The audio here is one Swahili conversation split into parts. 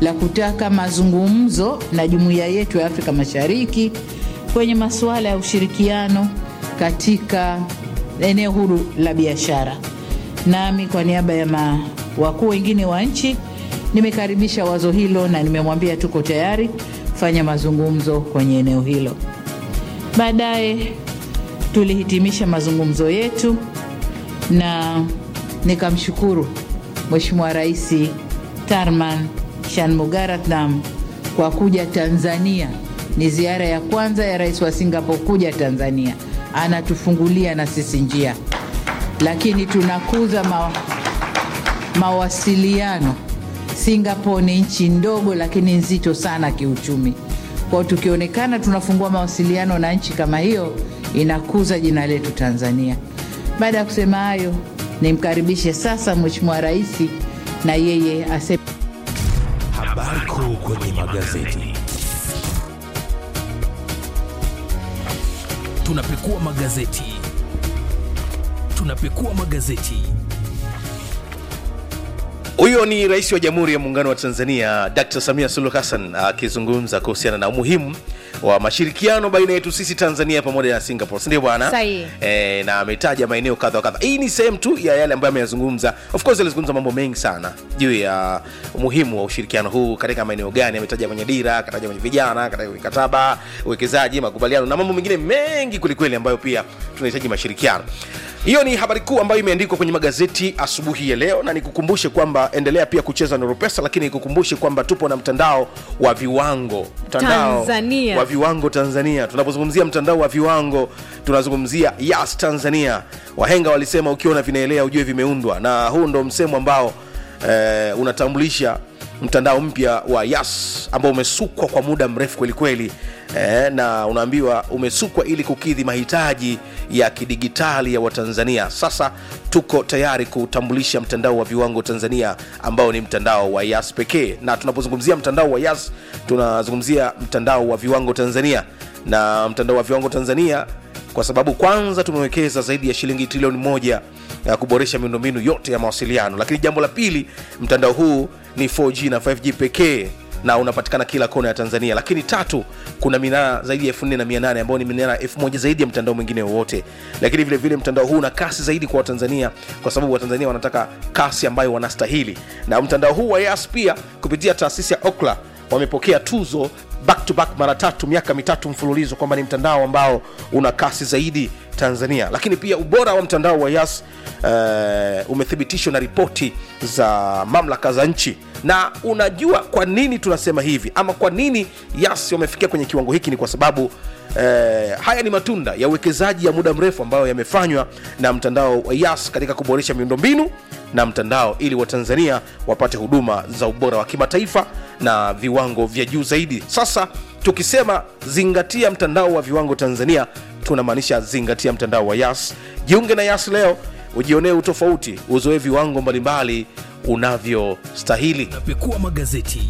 la kutaka mazungumzo na jumuiya yetu ya Afrika Mashariki kwenye masuala ya ushirikiano katika eneo huru la biashara. Nami kwa niaba ya ma- wakuu wengine wa nchi nimekaribisha wazo hilo na nimemwambia tuko tayari kufanya mazungumzo kwenye eneo hilo. Baadaye tulihitimisha mazungumzo yetu na nikamshukuru Mheshimiwa Rais Tarman Shanmugaratnam kwa kuja Tanzania. Ni ziara ya kwanza ya rais wa Singapore kuja Tanzania, anatufungulia na sisi njia, lakini tunakuza ma, mawasiliano. Singapore ni nchi ndogo lakini nzito sana kiuchumi. Kwa hiyo tukionekana tunafungua mawasiliano na nchi kama hiyo, inakuza jina letu Tanzania. Baada ya kusema hayo, nimkaribishe sasa Mheshimiwa Rais na yeye aseme Habari kuu kwenye magazeti. tunapekua magazeti tunapekua magazeti Huyo ni Rais wa Jamhuri ya Muungano wa Tanzania Dr. Samia Suluhu Hassan akizungumza kuhusiana na umuhimu wa mashirikiano baina yetu sisi Tanzania pamoja na Singapore, si ndio bwana? Sahihi. E, na ametaja maeneo kadha wa kadha. Hii ni sehemu tu ya yale ambayo ameyazungumza. Of course alizungumza mambo mengi sana juu ya umuhimu wa ushirikiano huu katika maeneo gani. Ametaja kwenye dira, akataja kwenye vijana, akataja kwenye mikataba, uwekezaji, makubaliano na mambo mengine mengi kwelikweli ambayo pia tunahitaji mashirikiano. Hiyo ni habari kuu ambayo imeandikwa kwenye magazeti asubuhi ya leo, na nikukumbushe kwamba endelea pia kucheza Nuru Pesa, lakini nikukumbushe kwamba tupo na mtandao wa viwango, mtandao Tanzania. wa viwango Tanzania. Tunapozungumzia mtandao wa viwango, tunazungumzia Yas Tanzania. Wahenga walisema ukiona vinaelea ujue vimeundwa, na huu ndo msemo ambao eh, unatambulisha mtandao mpya wa Yas ambao umesukwa kwa muda mrefu kwelikweli eh, na unaambiwa umesukwa ili kukidhi mahitaji ya kidigitali ya Watanzania. Sasa tuko tayari kutambulisha mtandao wa viwango Tanzania ambao ni mtandao wa Yas pekee, na tunapozungumzia mtandao wa Yas tunazungumzia mtandao wa viwango Tanzania, na mtandao wa viwango Tanzania kwa sababu kwanza tumewekeza zaidi ya shilingi trilioni moja ya kuboresha miundombinu yote ya mawasiliano, lakini jambo la pili, mtandao huu ni 4G na 5G pekee na unapatikana kila kona ya Tanzania. Lakini tatu, kuna minara zaidi ya 4800 ambayo ni minara 1000 zaidi ya mtandao mwingine wowote. Lakini vile vile mtandao huu una kasi zaidi kwa Watanzania kwa sababu Watanzania wanataka kasi ambayo wanastahili, na mtandao huu wa Yas pia kupitia taasisi ya Ookla wamepokea tuzo back to back mara tatu miaka mitatu mfululizo kwamba ni mtandao ambao una kasi zaidi Tanzania. Lakini pia ubora wa mtandao wa Yas uh, umethibitishwa na ripoti za mamlaka za nchi. Na unajua kwa nini tunasema hivi ama kwa nini Yas wamefikia kwenye kiwango hiki? Ni kwa sababu Eh, haya ni matunda ya uwekezaji ya muda mrefu ambayo yamefanywa na mtandao wa Yas katika kuboresha miundombinu na mtandao ili Watanzania wapate huduma za ubora wa kimataifa na viwango vya juu zaidi. Sasa tukisema zingatia mtandao wa viwango Tanzania, tunamaanisha zingatia mtandao wa Yas. Jiunge na Yas leo ujionee utofauti, uzoe viwango mbalimbali unavyostahili. tunapekua magazeti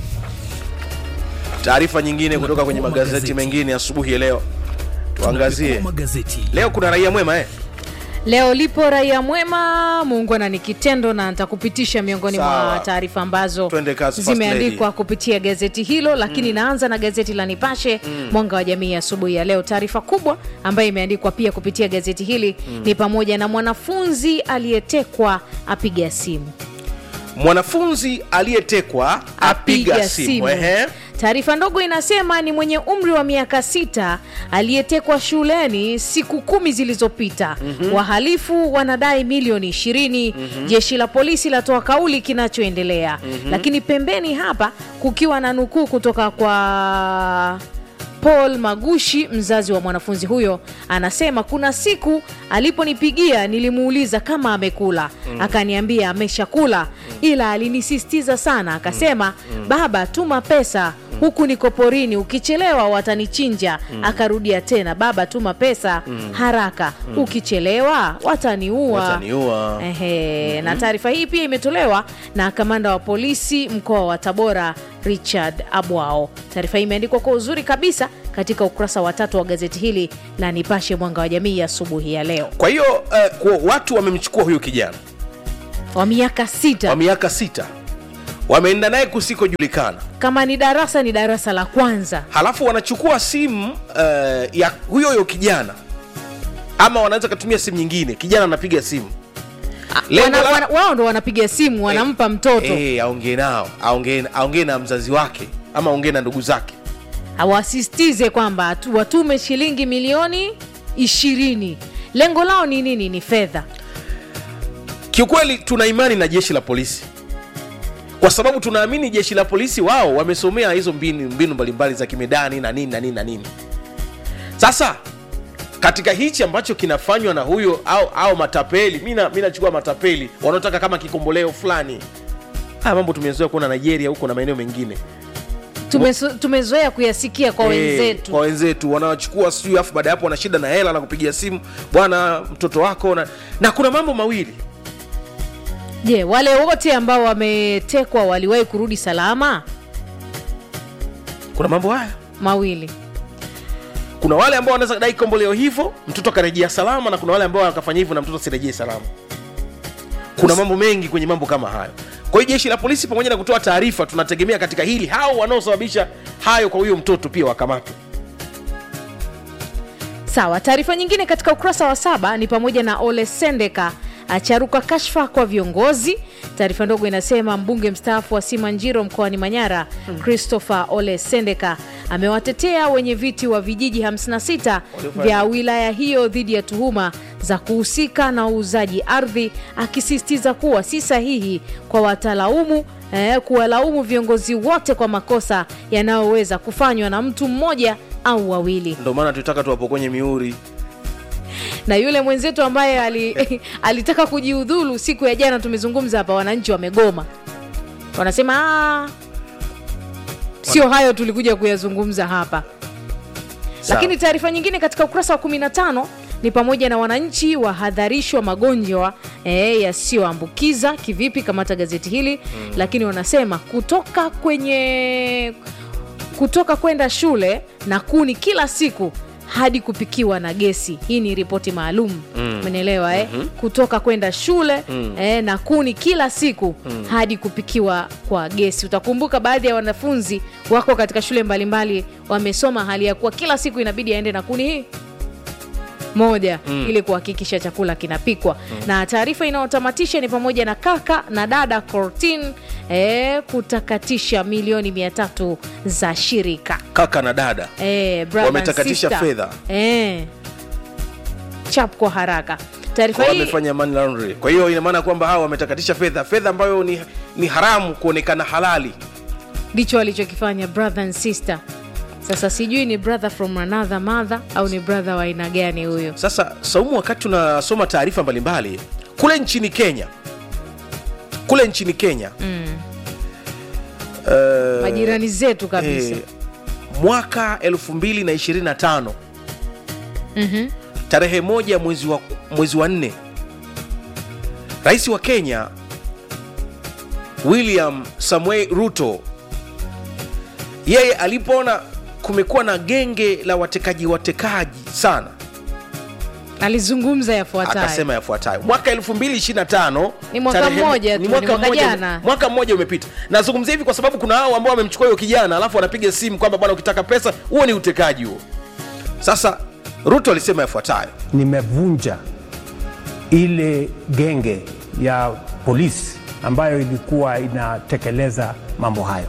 Taarifa nyingine kutoka kwenye Tunapekua magazeti magazeti. mengine asubuhi ya leo, tuangazie Tunapekua magazeti leo. Kuna raia mwema eh? Leo lipo raia mwema, muungwana ni kitendo, na nitakupitisha miongoni Sawa. mwa taarifa ambazo Twende kazi, first zimeandikwa lady. kupitia gazeti hilo, lakini naanza na gazeti la Nipashe Mwanga wa Jamii asubuhi ya leo. Taarifa kubwa ambayo imeandikwa pia kupitia gazeti hili ni pamoja na mwanafunzi aliyetekwa apiga simu Mwanafunzi aliyetekwa apiga simu. Ehe. Taarifa ndogo inasema ni mwenye umri wa miaka sita aliyetekwa shuleni siku kumi zilizopita. Wahalifu wanadai milioni ishirini. Jeshi la polisi latoa kauli kinachoendelea, lakini pembeni hapa kukiwa na nukuu kutoka kwa Paul Magushi, mzazi wa mwanafunzi huyo, anasema kuna siku aliponipigia nilimuuliza kama amekula, akaniambia ameshakula, ila alinisisitiza sana, akasema baba, tuma pesa huku niko porini, ukichelewa watanichinja. Akarudia tena, baba, tuma pesa haraka, ukichelewa wataniua. Wataniua. Ehe, na taarifa hii pia imetolewa na kamanda wa polisi mkoa wa Tabora Richard Abwao. Taarifa hii imeandikwa kwa uzuri kabisa katika ukurasa wa tatu wa gazeti hili la Nipashe Mwanga wa Jamii asubuhi ya leo. Kwa hiyo uh, kwa watu wamemchukua huyu kijana Wa miaka wa sita miaka sita wameenda naye kusikojulikana kama ni darasa ni darasa la kwanza halafu wanachukua simu uh, ya huyo huyo kijana ama wanaweza katumia simu nyingine kijana anapiga simu Lengo wana, la- wana, wao ndo wanapiga simu wanampa mtoto Eh, aongee nao aongee aongee na mzazi wake ama aongee na ndugu zake hawasisitize kwamba tu- watume shilingi milioni ishirini lengo lao ni nini ni fedha kiukweli tuna imani na jeshi la polisi kwa sababu tunaamini jeshi la polisi wao wamesomea hizo mbinu mbinu mbalimbali za kimedani na nini na nini na nini sasa katika hichi ambacho kinafanywa na huyo au, au matapeli mi na- mi nachukua matapeli wanaotaka kama kikomboleo fulani haya mambo tumezoea kuona nigeria huko na maeneo mengine Tumeso- tumezoea kuyasikia kwa Eh, wenzetu kwa wenzetu wanawachukua sijui afu baada ya hapo wana shida na hela na kupigia simu bwana mtoto wako na, na kuna mambo mawili je wale wote ambao wametekwa waliwahi kurudi salama kuna mambo haya mawili kuna wale ambao wanaweza dai komboleo hivyo mtoto akarejea salama na kuna wale ambao wakafanya hivyo na mtoto asirejee salama kuna mambo mengi kwenye mambo kama hayo kwa hiyo jeshi la polisi pamoja na kutoa taarifa tunategemea katika hili hao wanaosababisha hayo kwa huyo mtoto pia wakamatwe sawa taarifa nyingine katika ukurasa wa saba ni pamoja na ole sendeka acharuka kashfa kwa viongozi taarifa ndogo inasema mbunge mstaafu wa simanjiro mkoani manyara christopher ole sendeka amewatetea wenye viti wa vijiji 56 vya wilaya hiyo dhidi ya tuhuma za kuhusika na uuzaji ardhi akisisitiza kuwa si sahihi kwa watalaumu eh, kuwalaumu viongozi wote kwa makosa yanayoweza kufanywa na mtu mmoja au wawili ndio maana tulitaka tuwapokonye miuri na yule mwenzetu ambaye ali, alitaka kujiudhulu siku ya jana tumezungumza hapa wananchi wamegoma wanasema "Ah, sio hayo tulikuja kuyazungumza hapa Sawa. lakini taarifa nyingine katika ukurasa wa 15 ni pamoja na wananchi wahadharishwa magonjwa e, yasiyoambukiza kivipi kamata gazeti hili mm. lakini wanasema kutoka kwenye kutoka kwenda shule na kuni kila siku hadi kupikiwa na gesi hii ni ripoti maalum umenielewa eh? mm-hmm. kutoka kwenda shule mm. eh, na kuni kila siku mm. hadi kupikiwa kwa gesi utakumbuka baadhi ya wanafunzi wako katika shule mbalimbali wamesoma hali ya kuwa kila siku inabidi aende na kuni hii moja mm. ili kuhakikisha chakula kinapikwa mm. na taarifa inayotamatisha ni pamoja na kaka na dada cortin eh, kutakatisha milioni mia tatu za shirika kaka na dada eh, brother and Wametakatisha sister. fedha. eh, chap kwa haraka taarifa kwa hii wamefanya money laundry. kwa hiyo ina maana kwamba hawa wametakatisha fedha fedha ambayo ni, ni haramu kuonekana halali ndicho walichokifanya brother and sister sasa sijui ni brother from another mother au ni brother wa aina gani huyo sasa saumu wakati tunasoma taarifa mbalimbali kule nchini kenya kule nchini kenya mm. uh, majirani zetu kabisa eh, mwaka 225 mm-hmm. tarehe moja mwezi wa, mwezi wa nne rais wa kenya william samuel ruto yeye alipoona kumekuwa na genge la watekaji watekaji sana alizungumza yafuatayo akasema yafuatayo mwaka 225 Ni mwaka tarehe- mmoja tu, ni ni mwaka mwaka mmoja- jana. mwaka mmoja umepita nazungumzia hivi kwa sababu kuna hao ambao wamemchukua huyo kijana alafu wanapiga simu kwamba bwana ukitaka pesa huo ni utekaji huo sasa ruto alisema yafuatayo nimevunja ile genge ya polisi ambayo ilikuwa inatekeleza mambo hayo.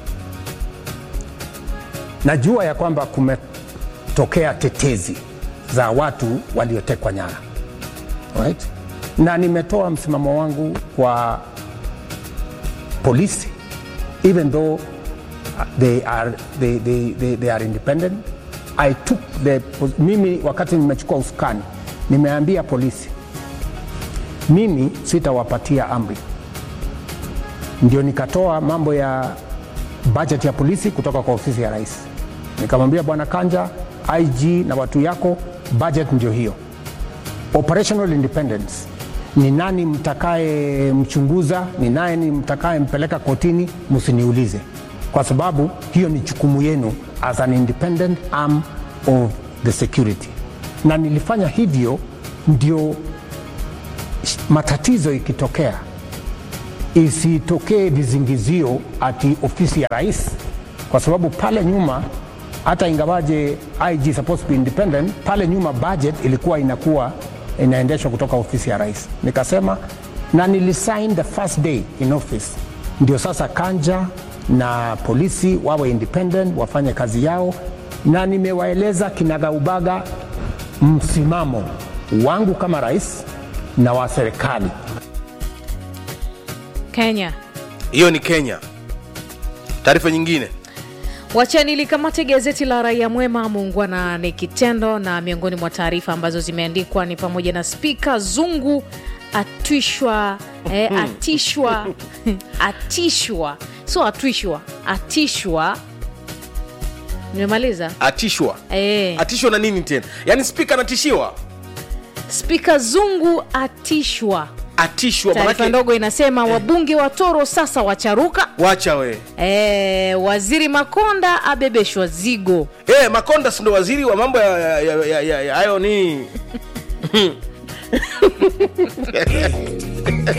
Najua ya kwamba kumetokea tetezi za watu waliotekwa nyara right? na nimetoa msimamo wangu kwa polisi even though they are, they, they, they, they are independent I took the, mimi wakati nimechukua usukani nimeambia polisi mimi sitawapatia amri ndio nikatoa mambo ya budget ya polisi kutoka kwa ofisi ya rais nikamwambia bwana kanja ig na watu yako budget ndio hiyo operational independence ni nani mtakaye mchunguza ni nani mtakaye mpeleka kotini msiniulize kwa sababu hiyo ni jukumu yenu as an independent arm of the security na nilifanya hivyo ndio matatizo ikitokea isitokee vizingizio ati ofisi ya rais, kwa sababu pale nyuma hata ingawaje IG supposed to be independent, pale nyuma budget ilikuwa inakuwa inaendeshwa kutoka ofisi ya rais. Nikasema na nilisign the first day in office, ndio sasa Kanja na polisi wawe independent, wafanye kazi yao, na nimewaeleza kinagaubaga msimamo wangu kama rais na wa serikali. Kenya. hiyo ni kenya taarifa nyingine Wachani likamate gazeti la Raia Mwema, muungwana ni kitendo, na miongoni mwa taarifa ambazo zimeandikwa ni pamoja na Spika Zungu atwishwa eh, atishwa atishwa, sio atwishwa, atishwa. Nimemaliza atishwa eh. atishwa na nini tena yaani spika anatishiwa Spika Zungu atishwa. atishwa Taarifa manake ndogo inasema wabunge wa Toro sasa wacharuka. wacha we E, waziri Makonda abebeshwa zigo. e, makonda sindo waziri wa mambo ya- ya- ya- ya- ya- ya- hayo ni